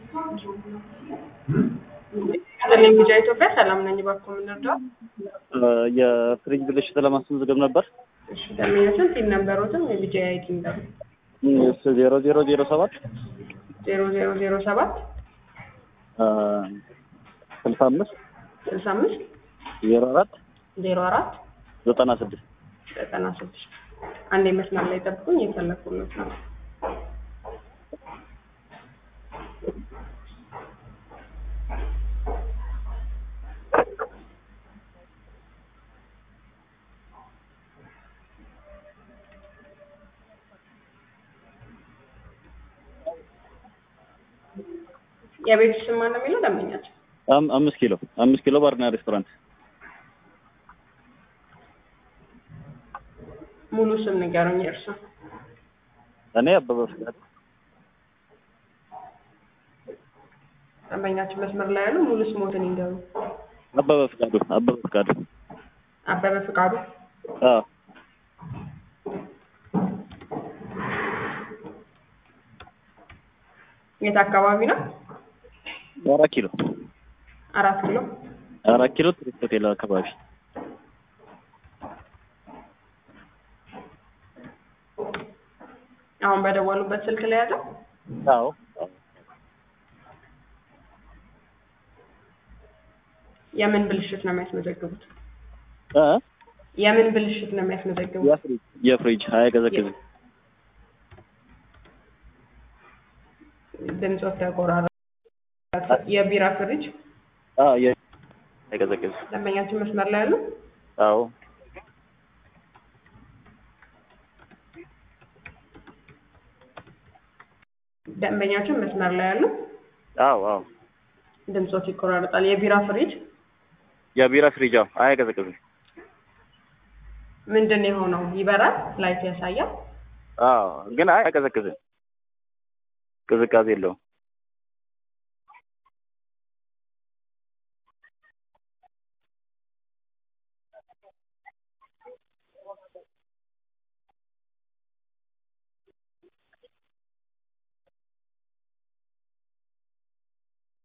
ስለኝ ቢጫ ኢትዮጵያ ሰላም ነኝ። እባክዎ ምን ልርዳዎት? የፍሪጅ ብልሽት ለማስመዝገብ ነበር። እሺ ደንበኛችን ቲን ነበሩትም የቢጫ አይዲ ነበር ዜሮ ዜሮ ዜሮ ሰባት ዜሮ ዜሮ ዜሮ ሰባት ስልሳ አምስት ስልሳ አምስት ዜሮ አራት ዜሮ አራት ዘጠና ስድስት ዘጠና ስድስት አንዴ መስመር ላይ ጠብቁኝ፣ የፈለኩለት ነው። የቤት ስም ማን ነው የሚለው ደንበኛችን? አም- አምስት ኪሎ አምስት ኪሎ ባርና ሬስቶራንት ሙሉ ስም ንገሩኝ የእርሱ። እኔ አበበ ፍቃድ ደንበኛችን መስመር ላይ ያሉ ሙሉ ስሞትን ይንገሩ። አበበ ፍቃዱ አበበ ፍቃዱ አበበ ፍቃዱ። አዎ የት አካባቢ ነው? አራት ኪሎ አራት ኪሎ። አራት ኪሎ ቱሪስት ሆቴል አካባቢ አሁን በደወሉበት ስልክ ላይ ያለው አዎ የምን ብልሽት ነው የሚያስመዘግቡት? እ የምን ብልሽት ነው የሚያስመዘግቡት? የፍሪጅ የፍሪጅ አይቀዘቅዝም ድምፆት ተቆራረጠ። የቢራ ፍሪጅ አዎ የ- አይቀዘቅዝም ደንበኛችን መስመር ላይ ያሉ አዎ ደንበኛችን መስመር ላይ ያሉ አዎ አዎ ድምፆት ይቆራረጣል። የቢራ ፍሪጅ የቢራ ፍሪጅ አዎ አይቀዘቅዝም ምንድን ነው የሆነው? ይበራል፣ ላይት ያሳያል። አዎ ግን አይ አይቀዘቅዝም ቅዝቃዜ የለውም